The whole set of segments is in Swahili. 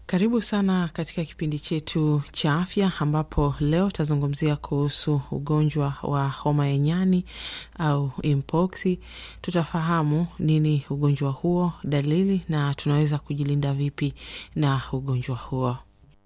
Karibu sana katika kipindi chetu cha afya ambapo leo tutazungumzia kuhusu ugonjwa wa homa ya nyani au mpox. Tutafahamu nini ugonjwa huo, dalili na tunaweza kujilinda vipi na ugonjwa huo.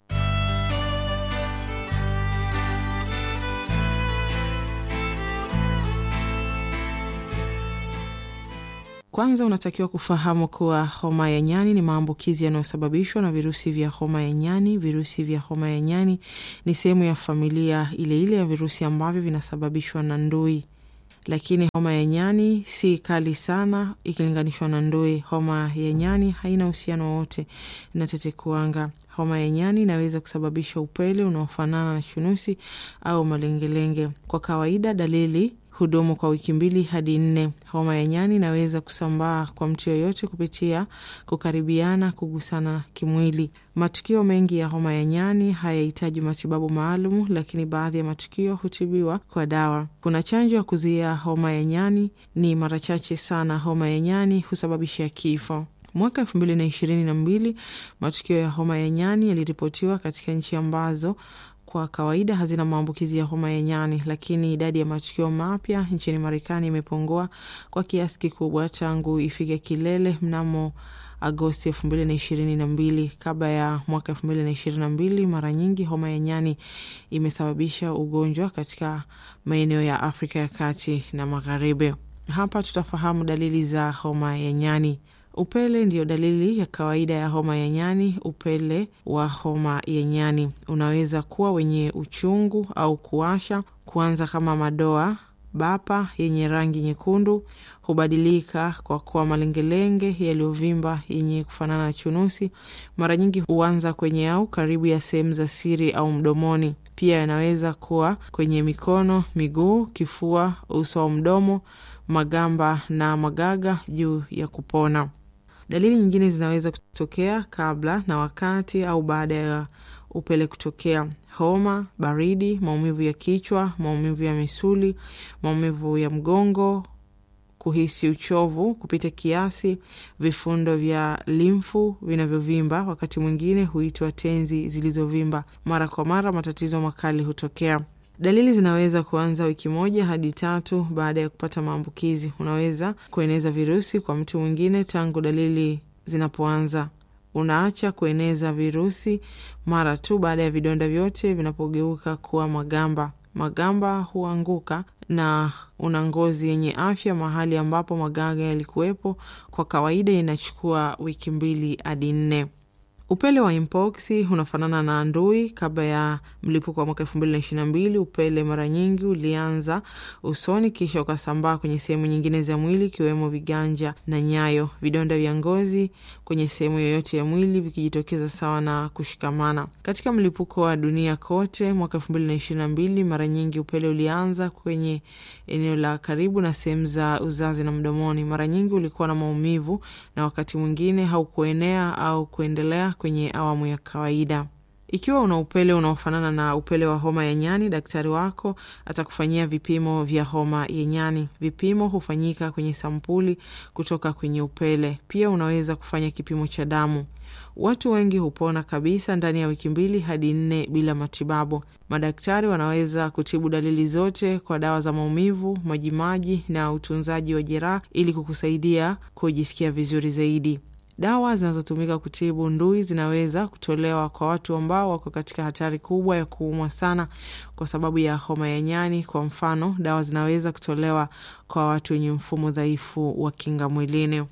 Kwanza unatakiwa kufahamu kuwa homa ya nyani ni maambukizi yanayosababishwa na virusi vya homa ya nyani. Virusi vya homa ya nyani ni sehemu ya familia ile ile ya virusi ambavyo vinasababishwa na ndui, lakini homa ya nyani si kali sana ikilinganishwa na ndui. Homa ya nyani haina uhusiano wowote na tetekuwanga. Homa ya nyani inaweza kusababisha upele unaofanana na chunusi au malengelenge. Kwa kawaida dalili hudumu kwa wiki mbili hadi nne. Homa ya nyani inaweza kusambaa kwa mtu yoyote kupitia kukaribiana, kugusana kimwili. Matukio mengi ya homa ya nyani hayahitaji matibabu maalum, lakini baadhi ya matukio hutibiwa kwa dawa. Kuna chanjo ya kuzuia homa ya nyani, ni mara chache sana homa ya nyani husababisha kifo. Mwaka elfu mbili na ishirini na mbili matukio ya homa ya nyani yaliripotiwa katika nchi ambazo kwa kawaida hazina maambukizi ya homa ya nyani, lakini idadi ya matukio mapya nchini Marekani imepungua kwa kiasi kikubwa tangu ifike kilele mnamo Agosti elfu mbili na ishirini na mbili. Kabla ya mwaka elfu mbili na ishirini na mbili, mara nyingi homa ya nyani imesababisha ugonjwa katika maeneo ya Afrika ya kati na magharibi. Hapa tutafahamu dalili za homa ya nyani. Upele ndiyo dalili ya kawaida ya homa ya nyani. Upele wa homa ya nyani unaweza kuwa wenye uchungu au kuwasha, kuanza kama madoa bapa yenye rangi nyekundu, hubadilika kwa kuwa malengelenge yaliyovimba yenye kufanana na chunusi. Mara nyingi huanza kwenye au karibu ya sehemu za siri au mdomoni. Pia yanaweza kuwa kwenye mikono, miguu, kifua, uso au mdomo, magamba na magaga juu ya kupona. Dalili nyingine zinaweza kutokea kabla na wakati au baada ya upele kutokea: homa, baridi, maumivu ya kichwa, maumivu ya misuli, maumivu ya mgongo, kuhisi uchovu kupita kiasi, vifundo vya limfu vinavyovimba, wakati mwingine huitwa tenzi zilizovimba. Mara kwa mara matatizo makali hutokea. Dalili zinaweza kuanza wiki moja hadi tatu baada ya kupata maambukizi. Unaweza kueneza virusi kwa mtu mwingine tangu dalili zinapoanza. Unaacha kueneza virusi mara tu baada ya vidonda vyote vinapogeuka kuwa magamba. Magamba huanguka na una ngozi yenye afya mahali ambapo magaga yalikuwepo. Kwa kawaida inachukua wiki mbili hadi nne. Upele wa mpox unafanana na ndui. Kabla ya mlipuko wa mwaka elfu mbili na ishirini na mbili, upele mara nyingi ulianza usoni kisha ukasambaa kwenye sehemu nyingine za mwili ikiwemo viganja na nyayo. Vidonda vya ngozi kwenye sehemu yoyote ya mwili vikijitokeza sawa na kushikamana. Katika mlipuko wa dunia kote mwaka elfu mbili na ishirini na mbili, mara nyingi upele ulianza kwenye eneo la karibu na sehemu za uzazi na mdomoni. Mara nyingi ulikuwa na maumivu na wakati mwingine haukuenea au kuendelea kwenye awamu ya kawaida. Ikiwa una upele unaofanana na upele wa homa ya nyani, daktari wako atakufanyia vipimo vya homa ya nyani. Vipimo hufanyika kwenye sampuli kutoka kwenye upele. Pia unaweza kufanya kipimo cha damu. Watu wengi hupona kabisa ndani ya wiki mbili hadi nne bila matibabu. Madaktari wanaweza kutibu dalili zote kwa dawa za maumivu, majimaji na utunzaji wa jeraha ili kukusaidia kujisikia vizuri zaidi. Dawa zinazotumika kutibu ndui zinaweza kutolewa kwa watu ambao wako katika hatari kubwa ya kuumwa sana kwa sababu ya homa ya nyani. Kwa mfano, dawa zinaweza kutolewa kwa watu wenye mfumo dhaifu wa kinga mwilini.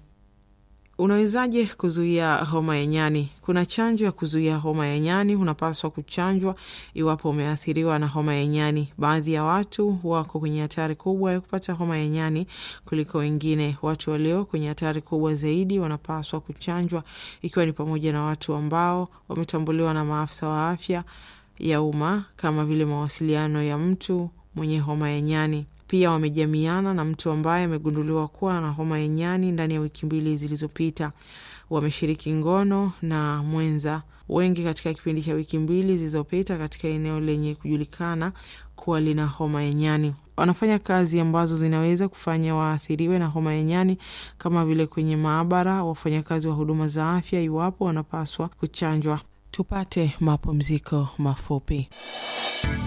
Unawezaje kuzuia homa ya nyani? Kuna chanjo ya kuzuia homa ya nyani. Unapaswa kuchanjwa iwapo umeathiriwa na homa ya nyani. Baadhi ya watu wako kwenye hatari kubwa ya kupata homa ya nyani kuliko wengine. Watu walio kwenye hatari kubwa zaidi wanapaswa kuchanjwa, ikiwa ni pamoja na watu ambao wametambuliwa na maafisa wa afya ya umma kama vile mawasiliano ya mtu mwenye homa ya nyani pia wamejamiana na mtu ambaye amegunduliwa kuwa na homa ya nyani ndani ya wiki mbili zilizopita. Wameshiriki ngono na mwenza wengi katika kipindi cha wiki mbili zilizopita katika eneo lenye kujulikana kuwa lina homa ya nyani. Wanafanya kazi ambazo zinaweza kufanya waathiriwe na homa ya nyani kama vile kwenye maabara, wafanyakazi wa huduma za afya, iwapo wanapaswa kuchanjwa. Tupate mapumziko mafupi.